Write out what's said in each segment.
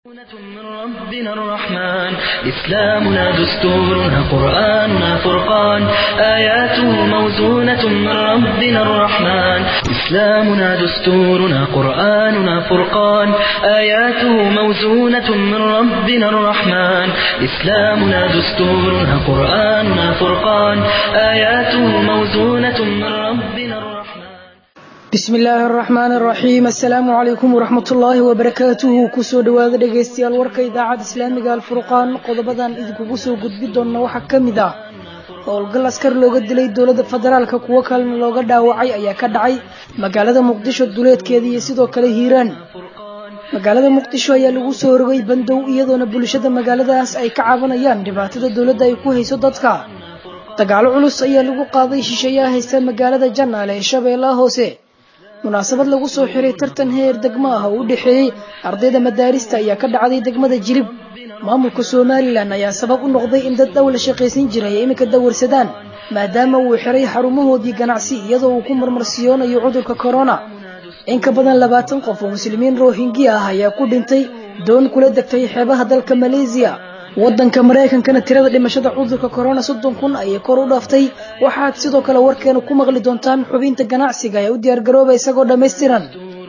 من ربنا الرحمن إسلامنا دستورنا قرآننا فرقان آياته موزونة من ربنا الرحمن إسلامنا دستورنا قرآننا فرقان آياته موزونة من ربنا الرحمن إسلامنا دستورنا قرآننا فرقان آياته موزونة من ربنا الرحمن bismi illaahi araxmaan araxiim assalaamu calaykum waraxmat ullaahi wabarakaatuhu kusoo dhowaada dhegaystayaal warka idaacadda islaamiga alfurqaan qodobadan idinkugu soo gudbi doonna waxaa ka mid ah howlgal askar looga dilay dowladda federaalka kuwo kalena looga dhaawacay ayaa ka dhacay magaalada muqdisho duleedkeeda iyo sidoo kale hiiraan magaalada muqdisho ayaa lagu soo rogay bandow iyadoona bulshada magaaladaas ay ka cabanayaan dhibaatada dowladda ay ku hayso dadka dagaalo culus ayaa lagu qaaday shisheeyaha haysta magaalada janaale ee shabeellaha hoose munaasabad lagu soo xiray tartan heer degmo ah oo u dhexeeyey ardayda madaarista ayaa ka dhacday degmada jilib maamulka somalilan ayaa sabab u noqday in dad dhow la shaqaysan jiray ay iminka dawarsadaan maadaama uu xiray xarumahoodii ganacsi iyadoo uu ku marmarsiyoonayo cudurka corona in ka badan labaatan qof oo muslimiin rohingi ah ayaa ku dhintay doon kula degtay xeebaha dalka maleesiya wadanka maraykankana tirada dhimashada cudurka corona soddon kun ayay kor u dhaaftay waxaad sidoo kale warkeena ku maqli doontaan xubinta ganacsiga ee u diyaargarooba isagoo dhammaystiran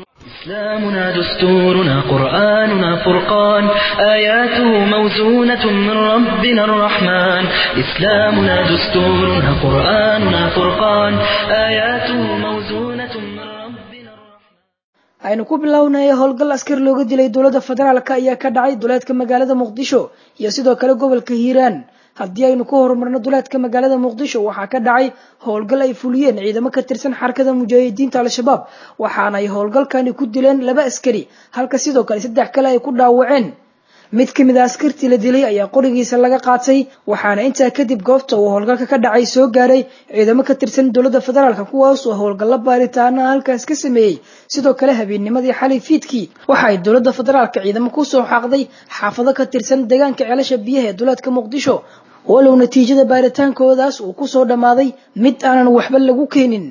إسلامنا دستورنا قرآننا فرقان آياته موزونة من ربنا الرحمن إسلامنا دستورنا قرآننا فرقان آياته موزونة من ربنا الرحمن aynu ku bilownaya howlgal askar looga dilay dowladda federaalk ayaa ka dhacay duleedka magaalada muqdisho iyo sidoo kale gobolka hiiraan haddii aynu ku horumarno duleedka magaalada muqdisho waxaa ka dhacay howlgal ay fuliyeen ciidamo ka tirsan xarakada mujaahidiinta al-shabaab waxaana ay howlgalkani ku dileen laba askari halka sidoo kale saddex kale ay ku dhaawaceen mid ka mid a askartii la dilay ayaa qorigiisa laga qaatay waxaana intaa kadib goobta uu howlgalka ka dhacay soo gaaray ciidamo ka tirsan dowladda federaalk kuwaas oo howlgallo baaritaana halkaas ka sameeyey sidoo kale habeennimadii xalay fiidkii waxa ay dowladda federaalka ciidamo kusoo xaaqday xaafado ka tirsan deegaanka ceelasha biyaha ee duleedka muqdisho walow natiijada baaritaankoodaas uu kusoo dhammaaday mid aanan waxba lagu keenin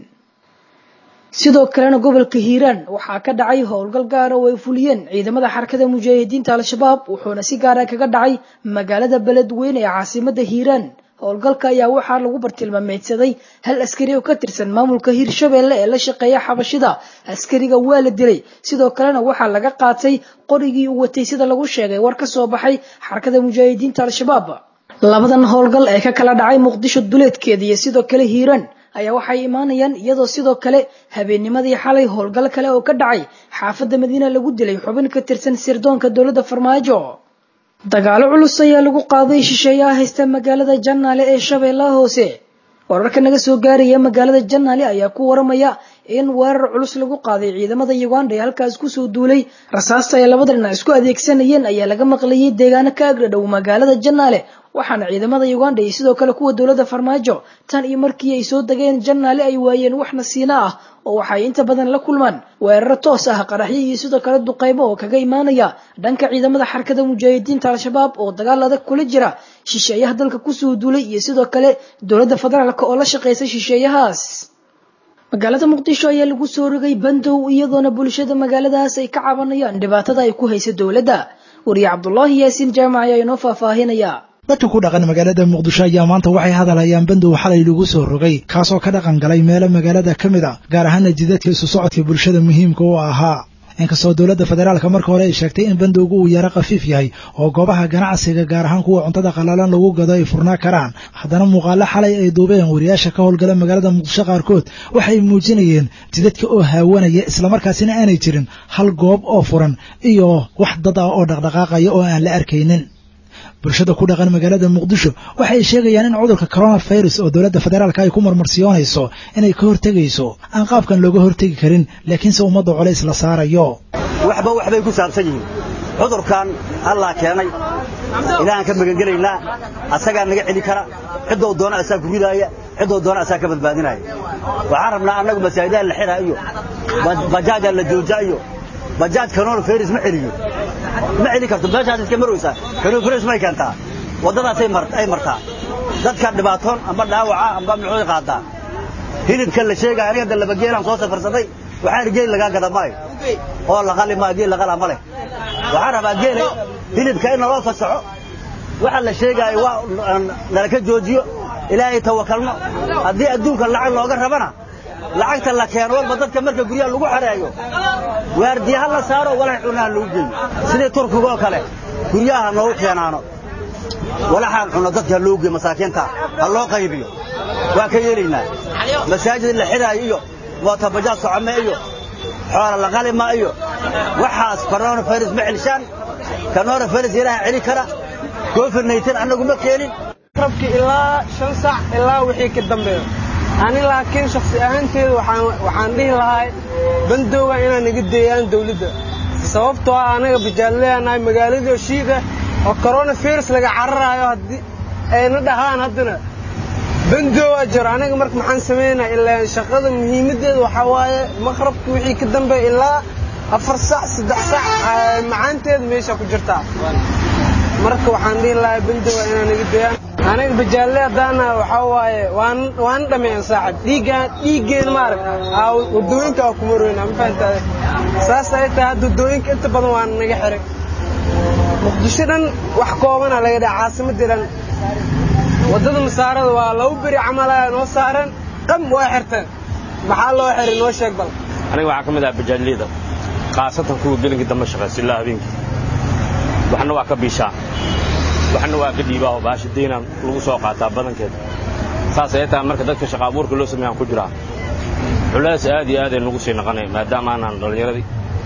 sidoo kalena gobolka hiiraan waxaa ka dhacay howlgal gaara oo ay fuliyeen ciidamada xarakada mujaahidiinta al-shabaab wuxuuna si gaara kaga dhacay magaalada beledweyne ee caasimada hiiraan howlgalka ayaa waxaa lagu bartilmaameedsaday hal askari oo ka tirsan maamulka hiirshabeelle ee la shaqeeya xabashida askariga waa la dilay sidoo kalena waxaa laga qaatay qorigii uu watay sida lagu sheegay war ka soo baxay xarakada mujaahidiinta al-shabaab labadan howlgal ee ka kala dhacay muqdisho duleedkeeda iyo sidoo kale hiiraan ayaa waxay imaanayaan iyadoo sidoo kale habeennimadii xalay howlgal kale oo ka dhacay xaafadda madiina lagu dilay xubin ka tirsan sirdoonka dowladda farmaajo dagaalo culus ayaa lagu qaaday shisheeyaha haysta magaalada janaale ee shabeellaha hoose wararka naga soo gaaraya magaalada janaale ayaa ku waramaya in weerar culus lagu qaaday ciidamada uganda ee halkaas kusoo duulay rasaasta ay labada dhinac isku adeegsanayeen ayaa laga maqlayay deegaano ka agdhadhow magaalada janaale waxaana ciidamada uganda iyo sidoo kale kuwa dowladda farmaajo tan iyo markii ay soo degeen janaale ay waayeen wax nasiina ah oo waxay inta badan la kulmaan weeraro toos ah qaraxyo iyo sidoo kale duqaybo oo kaga imaanaya dhanka ciidamada xarakada mujaahidiinta al-shabaab oo dagaal adag kula jira shisheeyaha dalka kusoo duulay iyo sidoo kale dowladda federaalk oo la shaqeysa shisheeyahaas magaalada muqdisho ayaa lagu soo rogay bandow iyadoona bulshada magaaladaas ay ka cabanayaan dhibaatada ay ku hayso dowladda wariye cabdulaahi yaasiin jaamac ayaa inoo faahfaahinaya dadka ku dhaqan magaalada muqdisho ayaa maanta waxay hadalhayaan bandow xalay lagu soo rogay kaasoo ka dhaqan galay meelo magaalada ka mid a gaar ahaana jidadka isu socodka bulshada muhiimka u ahaa inkastoo dowladda federaalka marka hore ay sheegtay in bandowgu uu yaro khafiif yahay oo goobaha ganacsiga gaar ahaan kuwa cuntada qalalan lagu gado ay furnaa karaan haddana muuqaalo xalay ay duubeen wariyaasha ka howlgala magaalada muqdisho qaarkood waxay muujinayeen jidadka oo haawanaya islamarkaasina aanay jirin hal goob oo furan iyo wax dad ah oo dhaqdhaqaaqaya oo aan la arkaynin bulshada ku dhaqan magaalada muqdisho waxay sheegayaan in cudurka coronavirus oo dowladda federaalka ay ku marmarsiyoonayso inay ka hortegayso aan qaabkan looga hortegi karin laakiinse ummadda colays la saarayo waxba waxbay ku saabsan yihiin cudurkan allaa keenay ilaahaan ka magangelaynaa asagaa naga celi kara ciddoo doona asaa ku ridaaya ciddoo doona asaa ka badbaadinaya waxaan rabnaa annagu masaajidaha la xiraa iyo bajaajaa la jooja iyo bajaaj coronavirus ma celiyo ma celi karto meeshaas iska marwaysaa coronavirus may keentaa waddadaasay ay martaa dadka dhibaatoon amba dhaawaca amba muxuu qaadaa hilibka la sheegaya aniga dalabageelaan soo safarsaday waxaan geel lagaa gada maayo oo laqali maa geel laqala ma leh waxaan rabaa geela hilibka in naloo fasaxo waxa la sheegaayo waa nala ka joojiyo ilaahay tawakalno haddii adduunka lacag looga rabana lacagta la keeno walba dadka marka guryaha lagu xereeyo waardiya ha la saaro walax cunaha lagu geeyo sidii turkiga oo kale guryaha noogu keenaano walaxaan cunno dadka ha loogu geeyo masaakiinta ha loo qaybiyo waa ka yeelaynaa masaajid la xidhaayo iyo mootabajaad socome iyo xoola la qalima iyo waxaas coronavirus ma celishaan coronavirus ilaaha celi kara covid nayteen annagu ma keenin rabki ilaa shan sac ilaa wixii ka dambeeyo ani laakiin shaksi ahaanteedu waxaan dhihi lahay bandooga inaan naga deeyaan dawladda sababtoo ah anaga bajaalleyanahay magaaladii shiida oo coronavirus laga cararaayo haddii ayna dhahaan haddana bandooga jiro anaga marka maxaan samaynaa ilaa shaqada muhiimaddeeda waxaa waaye maqrabka wixii ka dambeeya ilaa afar sac saddex sac macaanteeda meesha ku jirtaa marka waxaan dhihi lahaa bandooga inaan naga deeyaan aniga bajaalle haddaana waxaa waaye waan waan dhameeyan saaxib dhiiggaan dhiiggeen maarag aa waddooyinka aa kuma royna ma fahantaade saas ay tahay hadda waddooyinka inta badan waana naga xiray muqdisho dhan wax koobana laga dhaha caasimadii dhan waddada masaarada waa laba beri camalaya noo saaran qam waa xirteen maxaa loo xiray noo sheeg bal aniga waxaa ka mid ah bajaalliyada khaasatan kuwa gelinkii dambe shaqaysa ilaa habeenkii waxna waa ka biishaa waxna waa ka dhiibaa oo baasha daynaan lagu soo qaataa badankeeda saas ay tahay marka dadka shaqa abuurka loo sameeyaan ku jiraa culays aad iyo aad ay nagu sii naqanay maadaama aanaan dhallinyaradii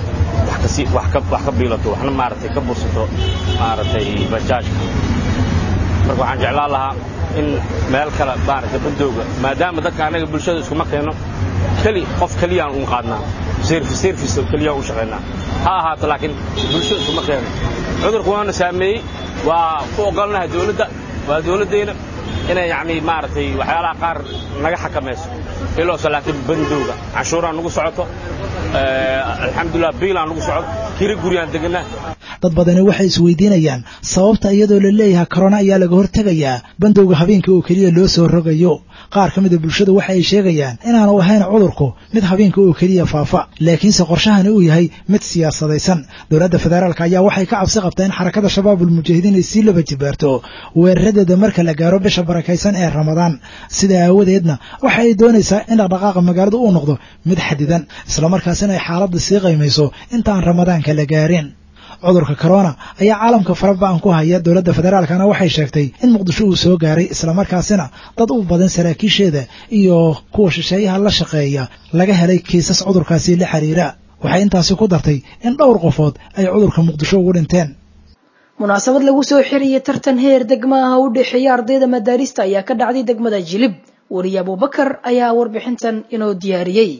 wax ka biilato waxna maaragtay ka bursato maaragtay bajaajka marka waxaan jeclaan lahaa in meel kale maaragtay bandooga maadaama dadka annaga bulshada iskuma keenno keli qof keliyaan un qaadnaa service service keliyaan u shaqaynaa ha ahaato laakiin bulshada iskuma keeno cudurku waana saameeyey waa ku ogolnahay dawladda waa dawladdayna inay yacni maaragtay waxyaalaha qaar naga xakamayso iloose laakiin bandowga canshuuraan nagu socoto alxamdulilah biilaan nagu socoto kiri guryaan deganaa dad badani waxay isweydiinayaan sababta iyadoo la leeyahay korona ayaa laga hortegayaa bandowga habeenka oo keliya loo soo rogayo qaar ka mida bulshada waxa ay sheegayaan inaanu ahayn cudurku mid habeenka oo keliya faafa laakiinse qorshahani uu yahay mid siyaasadaysan dowladda federaalka ayaa waxay ka cabsi qabtaa in xarakada shabaabul mujaahidiin ay sii laba jibaarto weeraradeeda marka la gaaro bisha barakaysan ee ramadaan sidaa aawadeedna waxa ay doonaysaa in dhaqdhaqaaqa magaaladu uu noqdo mid xadidan islamarkaasina ay xaaladda sii qaymayso intaan ramadaanka la gaarin cudurka corona ayaa caalamka faraba'an ku haya dowladda federaalkana waxay sheegtay in muqdisho uu soo gaaray islamarkaasina dad u badan saraakiisheeda iyo kuwa shisheeyaha la shaqeeya laga helay kiisas cudurkaasi la xiriira waxay intaasi ku dartay in dhowr qofood ay cudurka muqdisho ugu dhinteen munaasabad lagu soo xiriyey tartan heer degma ah u dhexeeya ardayda madaarista ayaa ka dhacday degmada jilib weriye abubakar ayaa warbixintan inoo diyaariyey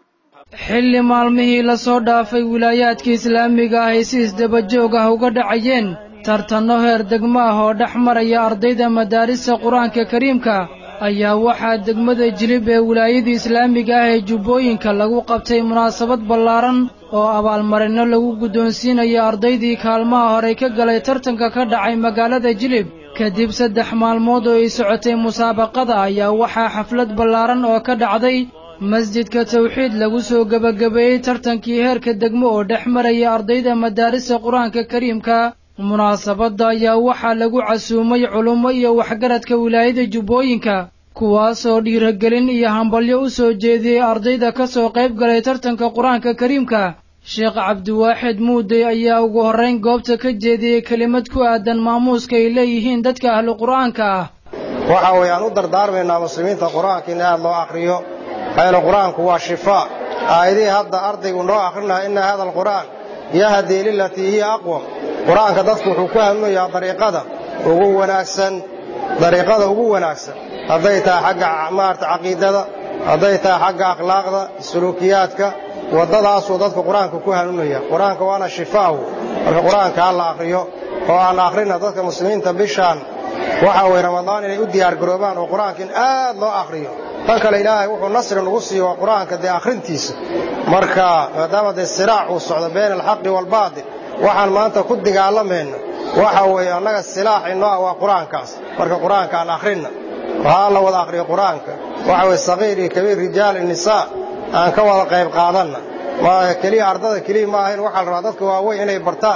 xilli maalmihii la soo dhaafay wilaayaadka islaamiga ah ay si isdabajoog ah uga dhacayeen tartanno heer degmo ah oo dhex maraya ardayda madaarista qur-aanka kariimka ayaa waxaa degmada jilib ee wilaayada islaamiga ah ee jubbooyinka lagu qabtay munaasabad ballaaran oo abaalmarinno lagu guddoonsiinayo ardaydii kaalmaha horey ka galay tartanka ka dhacay magaalada jilib kadib saddex maalmood oo ay socotay musaabaqada ayaa waxaa xaflad ballaaran oo ka dhacday masjidka tawxiid lagu soo gebagabeeyey tartankii heerka degmo oo dhex maraya ardayda madaarista qur-aanka kariimka munaasabadda ayaa waxaa lagu casuumay culummo iyo waxgaradka wilaayada jubbooyinka kuwaasoo dhiiragelin iyo hambalyo u soo jeediyey ardayda ka soo qayb galay tartanka qur-aanka kariimka sheekh cabdiwaaxid muudey ayaa ugu horrayn goobta ka jeediyey kelimad ku aadan maamuuska ay leeyihiin dadka ahlu qur'aanka ah waxa weeyaan u dardaarmaynaa muslimiinta qur-aanka in aad loo akhriyo aynu qur-aanku waa shifaa aayadihii hadda ardaygu noo akhrinaha inna hada alqur'aan yahdii lilatii hiya aqwam qur-aanka dadku wuxuu ku hanuunayaa dariiqada ugu wanaagsan dariiqada ugu wanaagsan hadday tahay xagga maarata caqiidada hadday tahay xagga akhlaaqda suluukiyaadka waddadaasuu dadku qur-aanka ku hanuunaya qur-aanka waana shifaahu marka qur-aanka ha la akhriyo oo aan akhrina dadka muslimiinta bishaan waxa weye ramadaan inay u diyaargaroobaan oo qur-aanka in aad loo akhriyo tan kale ilaahay wuxuu nasri nagu siiyo waa qur-aanka dee akhrintiisa marka maadaama dee siraac uu socdo bayna alxaqi waalbaatil waxaan maanta ku dagaalamayna waxa weeye annaga silaax inoo ah waa qur-aankaas marka qur-aanka aan akhrinna waxaa la wada akhriyo qur-aanka waxa weye saqiir iyo kabiir rijaal iyo nisaa aan ka wada qayb qaadanna ma keliya ardada keliya ma ahayn waxaa la rabaa dadka waaweyn inay bartaan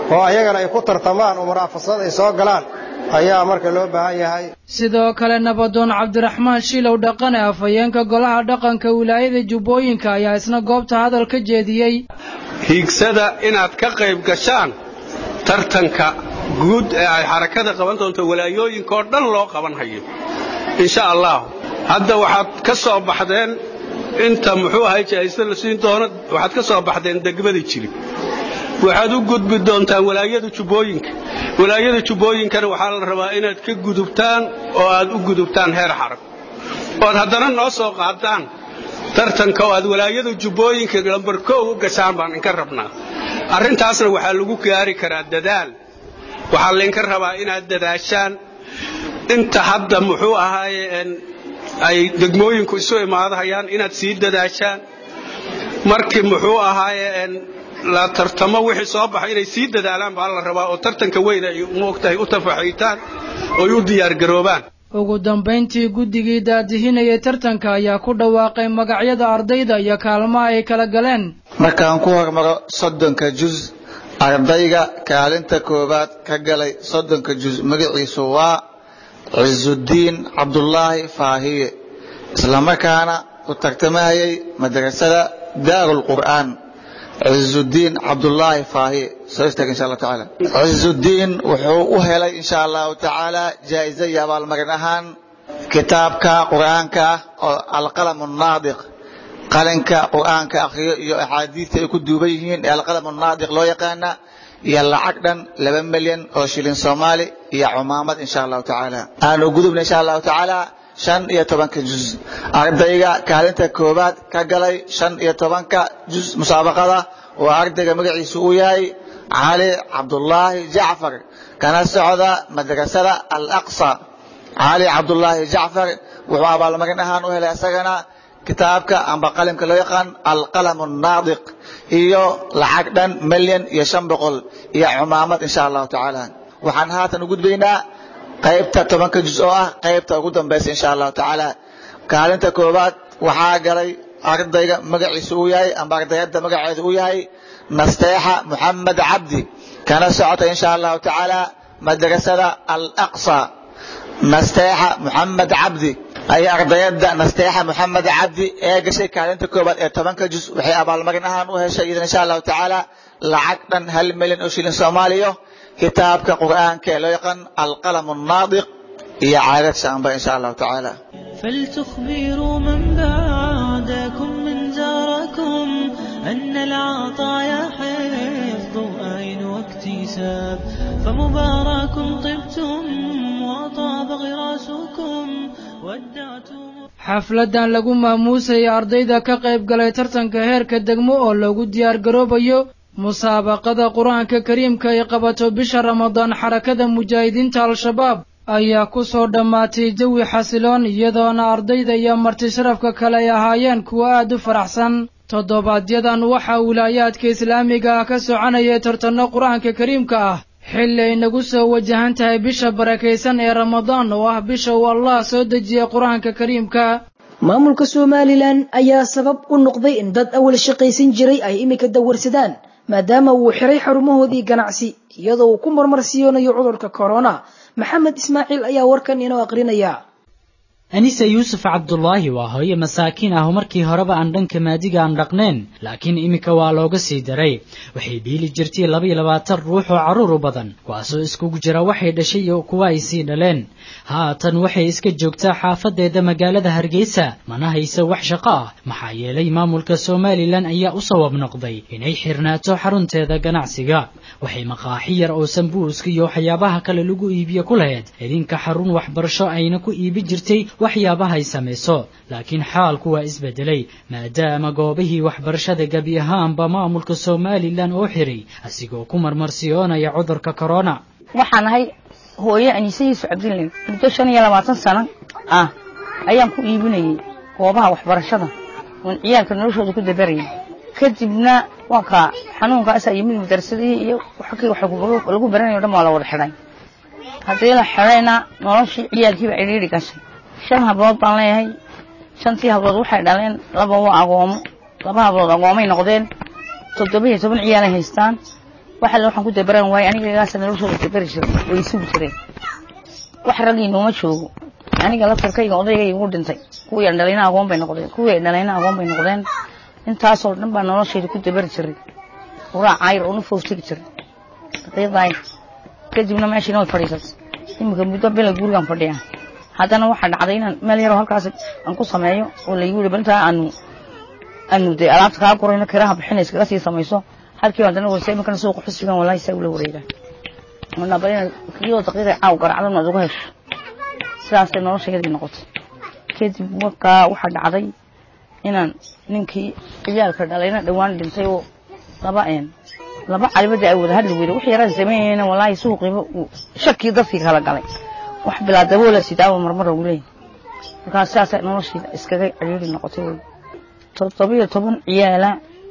oo ayagana ay ku tartamaan oo muraafasad ay soo galaan ayaa marka loo baahan yahay sidoo kale nabadoon cabdiraxmaan shiilow dhaqane afhayeenka golaha dhaqanka wilaayada jubbooyinka ayaa isna goobta hadal ka jeediyey hiigsada inaad ka qayb gashaan tartanka guud ee ay xarakada qaban doonto walaayooyinka oo dhan loo qaban hayo insha allah hadda waxaad ka soo baxdeen inta muxuu ahay jaayista la siin doono waxaad ka soo baxdeen degmada jilib waxaad u gudbi doontaan walaayada jubbooyinka walaayada jubbooyinkana waxaa la rabaa inaad ka gudubtaan oo aad u gudubtaan heer xarag ood haddana noo soo qaadaan tartanka oo aad walaayada jubbooyinka lambar koow u gashaan baan inka rabnaa arrintaasna waxaa lagu gaari karaa dadaal waxaa laynka rabaa inaad dadaashaan inta hadda muxuu ahaaye ay degmooyinku isu imaadahayaan inaad sii dadaashaan markii muxuu ahaaye la tartamo wixii soo baxay inay sii dadaalaan baa la rabaa oo tartanka weyn ay moogtahay u tafaxiitaan oy u diyaargaroobaan ugu dambayntii guddigii daadihinayay tartanka ayaa ku dhawaaqay magacyada ardayda iyo kaalmaha ay kala galeen markaan ku hormaro soddonka juz ardayga kaalinta koowaad ka galay soddonka juz magaciisu waa cizudiin cabdulaahi faahiye islamarkaana u tartamahayay madrasada daarulqur'aan cizudiin cabdulaahi faahiye soo istaag insha allahu tacaala cizudiin wuxuu u helay insha allahu tacaala jaa'izo iyo abaalmarin ahaan kitaabka qur'aanka ah oo alqalamu naadiq qalinka qur'aanka akhriyo iyo axaadiista ay ku duuban yihiin ee alqalamu naadiq loo yaqaana iyo lacag dhan laba milyan oo shilin soomaali iyo cumaamad insha allahu tacaala aanu gudubna insha allahu tacaala shan iyo tobanka juz ardayga kaalinta koowaad ka galay shan iyo tobanka juz musaabaqada waa ardayga magaciisu uu yahay cali cabdulaahi jacfar kana socda madrasada alaqsa cali cabdulaahi jacfar wuxuu abaalmarin ahaan u helay isagana kitaabka amba qalimka loo yaqaan alqalamu naadiq iyo lacag dhan milyan iyo shan boqol iyo cumaamad insha allahu tacaala waxaan haatan u gudbaynaa qaybta tobanka juz oo ah qaybta ugu dambaysa insha allahu tacaala kaalinta koowaad waxaa galay ardayga magaciisu uu yahay amba ardayada magaceedu uu yahay nasteexa muxamed cabdi kana socota insha allahu tacaala madrasada alaqsa nasteexa muxamed cabdi ay ardayada nasteexa muxamed cabdi ee gashay kaalinta koowaad ee tobanka juz waxay abaalmarin ahaan u heshay idan insha allahu tacaala lacag dhan hal milyan oo shilin soomaaliya kitaabka qur'aanka ee loo yaqaan alqalamu naadiq iyo caadad shaamba insha allahu tacaala فلتخبروا من بعدكم من زاركم أن العطايا حفظ أين واكتساب فمبارك طبتم وطاب غراسكم ودعتم xafladan lagu maamuusayay ardayda ka qayb galay tartanka heerka degmo oo lagu diyaar garoobayo musaabaqada qur-aanka kariimka ay qabato bisha ramadaan xarakada mujaahidiinta al-shabaab ayaa ku soo dhammaatay jawi xasiloon iyadoona ardayda iyo marti sharafka kale ay ahaayeen kuwo aad u faraxsan toddobaadyadan waxaa wilaayaadka islaamiga ah ka soconayay tartanno qur-aanka kariimka ah xilli ay nagu soo wajahan tahay bisha barakaysan ee ramadaan oo ah bisha uu allah soo dejiyey qur-aanka kariimka maamulka somalilan ayaa sabab u noqday in dad awal shaqaysan jiray ay iminka dawarsadaan maadaama uu xiray xarumahoodii ganacsi iyadoo uu ku marmarsiyoonayo cudurka korona maxamed ismaaciil ayaa warkan inoo aqrinaya anise yuusuf cabdulaahi waa hooye masaakiin ah oo markii horeba aan dhanka maadiga aan dhaqneen laakiin iminka waa looga sii daray waxay biili jirtay laba iyo labaatan ruux oo carruur u badan kuwaasoo iskugu jira waxay dhashay iyo kuwa ay sii dhaleen haatan waxay iska joogtaa xaafadeeda magaalada hargeysa mana haysa wax shaqo ah maxaa yeelay maamulka somalilan ayaa u sabab noqday inay xirnaato xarunteeda ganacsiga waxay maqaaxi yar oo sambuuska iyo waxyaabaha kale lagu iibiyo ku lahayd idinka xarun waxbarasho ayna ku iibi jirtay waxyaabahay samayso laakiin xaalku waa isbedelay maadaama goobihii waxbarashada gebi ahaanba maamulka somalilan oo xiray asigoo ku marmarsiyoonaya cudurka korona waxaan ahay hooye aniise yuusuf cabdilin muddo shan iyo labaatan sano ah ayaan ku iibinayay goobaha waxbarashada oon ciyaalka noloshooda ku dabarayay kadibna waa kaa xanuunkaasaa yimid madarsadihii iyo xagii wax lagu baranayo dhan waa la wada xidhay haddii la xidhayna noloshii ciyaalkiiba cidhiidhi gashay shan hablood baan leeyahay shantii hablood waxay dhaleen laba waa agoomo laba hablood agoomay noqdeen toddoba iyo toban ciyaalay haystaan waxa le waxaan ku dabaran waaye aniga igaasa noloshooda dabari jiray way isugu jireen wax raggii nooma joogo aniga laftarkayga odaygay igu dhintay kuwii aan dhalayna agoon bay noqdeen kuwii ay dhalayna agoon bay noqdeen intaasoo dhan baa noloshayda ku dabari jiray uraa caayir oo na foostigi jiray daqiiqdaay kadibna meeshiina way fadhiisatay iminka muddo bila gurigaan fadhiyaa haddana waxaa dhacday inaan meel yaroo halkaas aan ku sameeyo oo laygu yihi balintaa aanu aanu dee alaabta kaa gurayno kiraha bixinaysa kaga sii samayso halkii haddana waysa iminkana suuqa xusbigan wallahi saa ula wareegaa marna bal inaad iyadoo daqiiqay caaw garacdan aad uga hesho sidaasay noloshayadii noqotay kadib markaa waxaa dhacday inaan ninkii ciyaalka dhalayna dhowaan dhintay oo laba een laba calibada ay wada hadli weyda wax yaraan sameynayna wallaahi suuqiiba uu shakii dadkii kala galay wax bilaa daboola sidaawa marmar ugu leeyahay markaa sidaasay noloshayda iskaga ciriiri noqotay wey toddobiyo toban ciyaala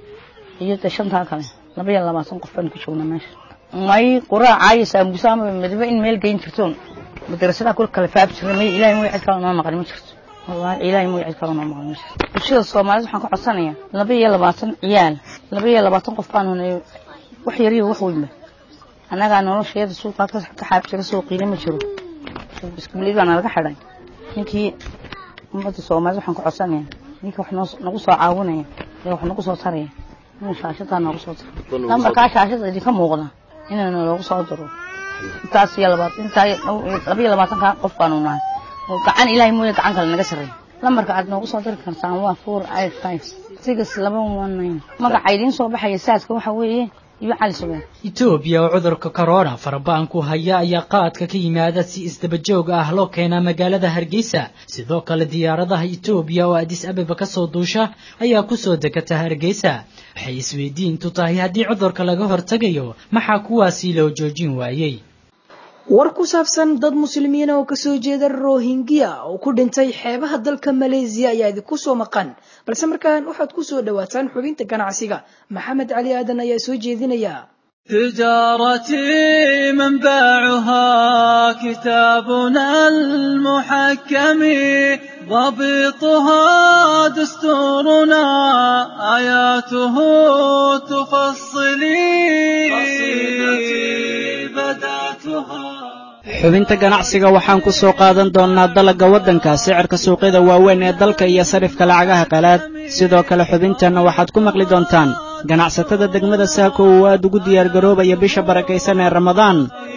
iyo de shantaa kale laba iyo labaatan qof baan ku joognaa meesha may quraaca iyo saamuusa ama midba in meel geyn jirtoon madrasadaha kul kala faab jirna may ilaahay mooy cid kale noo maqan ma jirto wallahi ilaahay mooy cid kale noo maqan ma jirto bulshada soomaalida waxaan ka codsanayaa laba iyo labaatan ciyaal laba iyo labaatan qof baan hunay wax yariyo wax weynba annagaa noloshayada suuqaa ka xaab jira suuqiina ma jiro iskuuliyad baa nalaga xidhay ninkii ummadda soomaalida waxaan ka codsanayaa ninkii wax noo nagu soo caawinaya ee wax nagu soo taraya inuu shaashadaa noogu soo diro lambarkaa shaashada idinka muuqda inayna loogu soo diro intaas iyo labaatan intaa laba iyo labaatanka qof baanu nahay oo gacan ilaahay mooye gacan kale naga sarreeya lambarka aad noogu soo diri kartaan waa four eight five six laba one nine magaca idiin soo baxaya saaska waxa weeye iyo cali subeer etoobiya oo cudurka corona faraba'an ku haya ayaa qaadka ka yimaada si isdabajoog ah loo keenaa magaalada hargeysa sidoo kale diyaaradaha etoobiya oo adis ababa ka soo duusha ayaa ku soo degata hargeysa waxay isweydiintu tahay haddii cudurka laga hortegayo maxaa kuwaasi loo joojin waayey war ku saabsan dad muslimiina oo kasoo jeeda rohingya oo ku dhintay xeebaha dalka maleesiya ayaa idinku soo maqan balse markaan waxaad ku soo dhowaataan xubinta ganacsiga maxamed cali aadan ayaa soo jeedinaya تجارتي منبعها كتابنا المحكم ضبطها دستورنا آياته تفصلي بدأتها xubinta ganacsiga waxaan ku soo qaadan doonnaa dalagga waddanka sicirka suuqyada waaweyn ee dalka iyo sarifka lacagaha qalaad sidoo kale xubinteenna waxaad ku maqli doontaan ganacsatada degmada saako uu aad ugu diyaargaroobaya bisha barakaysan ee ramadaan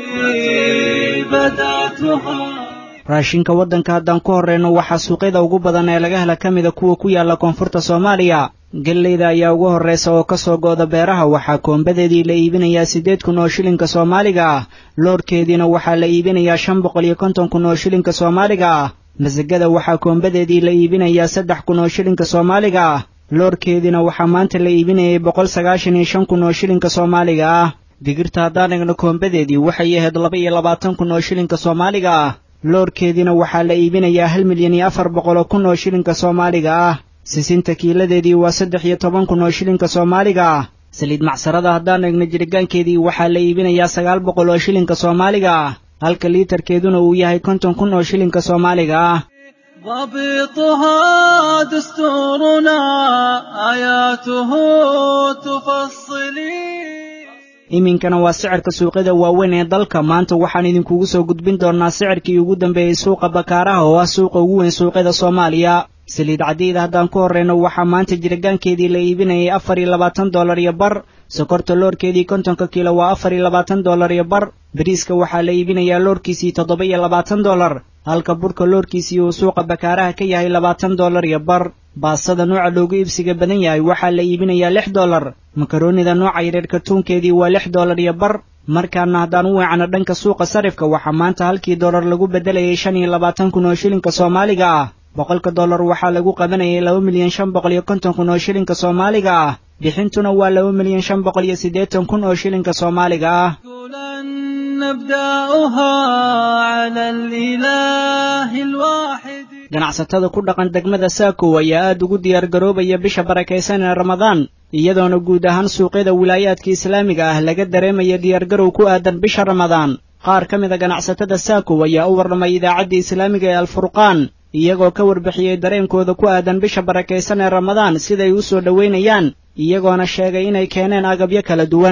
raashinka waddanka haddaan ku horrayno waxaa suuqyada ugu badan ee laga hela ka mida kuwa ku yaalla koonfurta soomaaliya gelleyda ayaa ugu horraysa oo ka soo go'da beeraha waxaa koombadeedii la iibinayaa siddeed kun oo shilinka soomaaliga ah loorkeediina waxaa la iibinayaa shan boqol iyo konton kun oo shilinka soomaaliga ah masagada waxaa koombadeedii la iibinayaa saddex kun oo shilinka soomaaliga ah loorkeediina waxaa maanta la iibinayay boqol sagaashan iyo shan kun oo shilinka soomaaliga ah digirta haddaan egno koombadeedii waxay ahayd laba iyo labaatan kun oo shilinka soomaaliga ah loorkeediina waxaa la iibinayaa hal milyan iyo afar boqol oo kun oo shilinka soomaaliga ah sisinta kiiladeedii waa saddex iyo toban kun oo shilinka soomaaliga ah saliid macsarada haddaan egno jiritaankeedii waxaa la iibinayaa sagaal boqol oo shilinka soomaaliga ah halka liitarkeeduna uu yahay konton kun oo shilinka soomaaliga ah ضبطها دستورنا آياته تفصلي iminkana waa sicirka suuqyada waaweyn ee dalka maanta waxaan idinkugu soo gudbin doonnaa sicirkii ugu dambeeyey suuqa bakaaraha oo ah suuqa ugu weyn suuqyada soomaaliya saliid cadiyda haddaan ku horrayno waxaa maanta jiritaankeedii la iibinayay afar iyo labaatan dollar iyo bar sokorta loorkeedii kontonka kiilo waa afar iyo labaatan dollar iyo bar bariiska waxaa la iibinayaa loorkiisii toddoba iyo labaatan dollar halka burka loorkiisii uu suuqa bakaaraha ka yahay labaatan dollar iyo bar baasada nooca loogu iibsiga badan yahay waxaa la iibinayaa lix dollar makaroonida nooca yareer kartuunkeedii waa lix dollar iyo bar markaana haddaan u weecano dhanka suuqa sarifka waxaa maanta halkii dollar lagu beddelayay shan iyo labaatan kun oo shilinka soomaaliga ah boqolka dollar waxaa lagu qabanayay laba milyan shan boqol iyo konton kun oo shilinka soomaaliga ah bixintuna waa laba milyan shan boqol iyo siddeetan kun oo shilinka soomaaliga ah نبدأها على الإله الواحد ganacsatada ku dhaqan degmada saakow ayaa aad ugu diyaargaroobaya bisha barakaysan ee ramadaan iyadoona guud ahaan suuqyada wilaayaadka islaamiga ah laga dareemaya diyaargarow ku aadan bisha ramadaan qaar ka mida ganacsatada saakow ayaa u warramay idaacadda islaamiga ee alfurqaan iyagoo ka warbixiyey dareenkooda ku aadan bisha barakaysan ee ramadaan siday u soo dhowaynayaan iyagoona sheegay inay keeneen agabyo kala duwan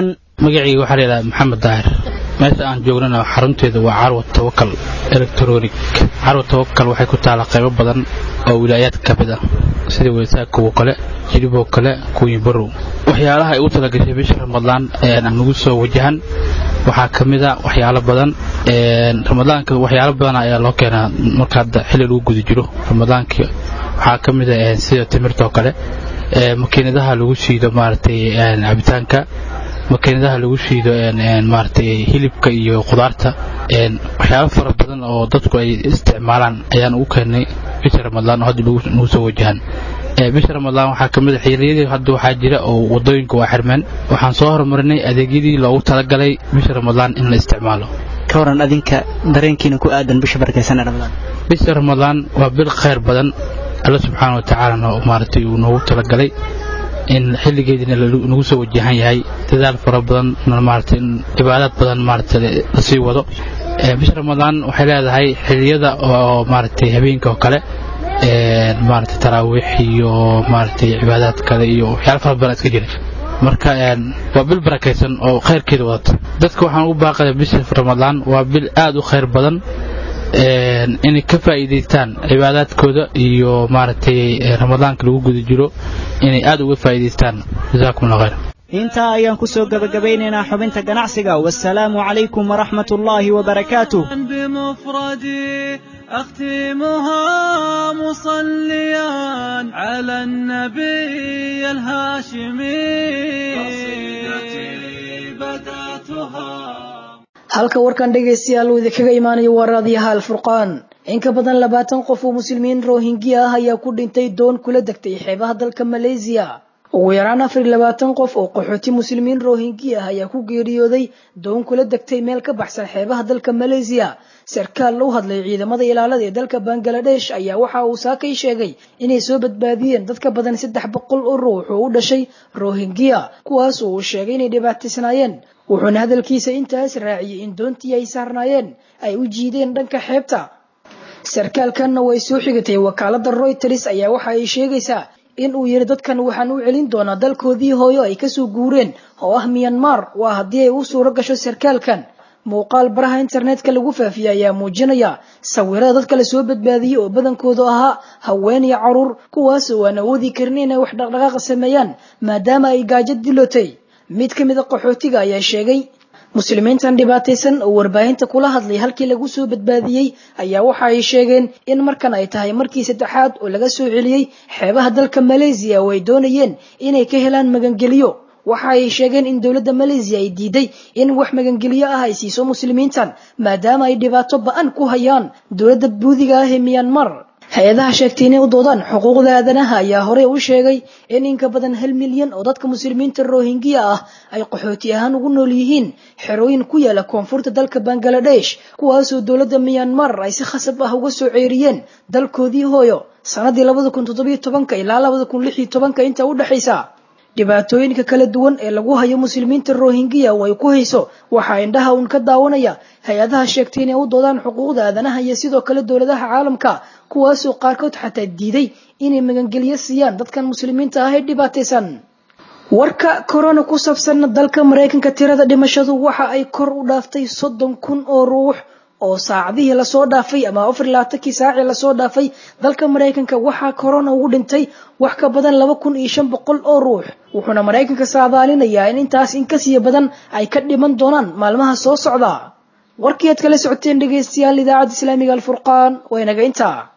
magacayga waxaa la yidhaha maxamed daahir meesha aan joognana xarunteedu waa carwa tawakal electronic carwa tawakal waxay ku taala qaybo badan oo wilaayaad ka mid ah sida weysaakow kale jiliboo kale kuuyibarow waxyaalaha ay u talagashay bisha ramadaan nagu soo wajahan waxaa ka mid a waxyaalo badan ramadaanka waxyaalo badan ayaa loo keenaa marka hadda xilli lagu guda jiro ramadaanka waxaa ka mid a sida timirtoo kale makiinadaha lagu shiido maaragtay cabitaanka makiinadaha lagu shiido maaragtay hilibka iyo khudaarta waxyaabo fara badan oo dadku ay isticmaalaan ayaan ugu keennay bisha ramadaan oo hadda nagu soo wajahan bisha ramadaan waxaa ka mid a xilliyadii hadda waxaa jira oo wadooyinka waa xirmeen waxaan soo horumarinay adeegyadii loogu talagalay bisha ramadaan in la isticmaalo ka waran adinka dareenkiina ku aadan bisha barakaysan ee ramadaan bisha ramadaan waa bil khayr badan alla subxaana wa tacaalana maaragtay uu noogu talagalay in xilligeediina nagu soo wajahan yahay dadaal fara badan maaragtay in cibaadaad badan maaragtay lasii wado bisha ramadaan waxay leedahay xilliyada oo maaragtay habeenka oo kale maaragtay taraawiix iyo maaragtay cibaadaad kale iyo waxyaalo fara badan iska jira marka waa bil barakaysan oo khayrkeeda wadata dadka waxaan ugu baaqaya bisha ramadaan waa bil aad u khayr badan inay ka faa'iidaystaan cibaadaadkooda iyo maaragtay ramadaanka lagu guda jiro inay aad uga faa'iidaystaan jazaakum allah khayr intaa ayaan ku soo gebagabeynaynaa xubinta ganacsiga wasalaamu calaykum waraxmat ullaahi wabarakaatuh بمفردي أختمها مصليا على النبي الهاشمي قصيدتي بدأتها halka warkan dhegaystayaal uu idinkaga imaanayo waa raadiyaha alfurqaan in ka badan labaatan qof oo muslimiin rohingya ah ayaa ku dhintay doon kula degtay xeebaha dalka malaysiya ugu yaraan afar iyo labaatan qof oo qaxooti muslimiin rohingya ah ayaa ku geeriyooday doon kula degtay meel ka baxsan xeebaha dalka malaysiya sarkaal u hadlay ciidamada ilaalada ee dalka bangaladesh ayaa waxa uu saakay sheegay inay soo badbaadiyeen dad ka badan saddex boqol oo ruux oo u dhashay rohingya kuwaas oo uu sheegay inay dhibaataysnaayeen wuxuuna hadalkiisa intaas raaciyey in doontii ay saarnaayeen ay u jiideen dhanka xeebta sarkaalkanna way soo xigatay wakaalada royters ayaa waxa ay sheegaysaa in uu yidhi dadkan waxaan u celin doonaa dalkoodii hooyo ay kasoo guureen oo ah miyanmar waa haddii ay u suuro gasho sarkaalkan muuqaal baraha internetka lagu faafiyey ayaa muujinaya sawirada dadka la soo badbaadiyey oo badankoodu ahaa haween iyo caruur kuwaas oo aan awoodi karin inay wax dhaqdhaqaaqa sameeyaan maadaama ay gaajo dilotay mid ka mid a qaxootiga ayaa sheegay muslimiintan dhibaataysan oo warbaahinta kula hadlay halkii lagu soo badbaadiyey ayaa waxa ay sheegeen in markan ay tahay markii saddexaad oo laga soo celiyey xeebaha dalka malaysiya oo ay doonayeen inay ka helaan magangeliyo waxa ay sheegeen in dowladda malaysiya ay diiday in wax magangeliyo ah ay siiso muslimiintan maadaama ay dhibaato ba-an ku hayaan dowladda buudiga ah ee miyanmar hay-adaha sheegtay inay u doodaan xuquuqda aadanaha ayaa horey u sheegay in in ka badan hal milyan oo dadka muslimiinta rohingya ah ay qaxooti ahaan ugu nool yihiin xerooyin ku yaala koonfurta dalka bangaladesh kuwaasoo dowladda miyanmar ay si khasab ah uga soo ceeriyeen dalkoodii hooyo sanadii labada kun toddobiyo tobanka ilaa labada kun lix iyo tobanka inta u dhexaysa dhibaatooyinka kala duwan ee lagu hayo muslimiinta rohingya oo ay ku hayso waxaa indhaha uun ka daawanaya hay-adaha sheegtay inay u doodaan xuquuqda aadanaha iyo sidoo kale dowladaha caalamka kuwaasoo qaarkood xataa diiday inay magangelyo siiyaan dadkan muslimiinta ah ee dhibaataysan warka korona ku saabsan dalka maraykanka tirada dhimashadu waxa ay kor u dhaaftay soddon kun oo ruux oo saacadihii lasoo dhaafay ama afar labaatankii saacii lasoo dhaafay dalka maraykanka waxaa korona ugu dhintay wax ka badan laba kun iyo shan boqol oo ruux wuxuuna maraykanka saadaalinayaa in intaas in kasii badan ay ka dhiman doonaan maalmaha soo socda warkii aad kala socoteen dhegaystayaal idaacadda islaamiga alfurqaan waa inaga intaa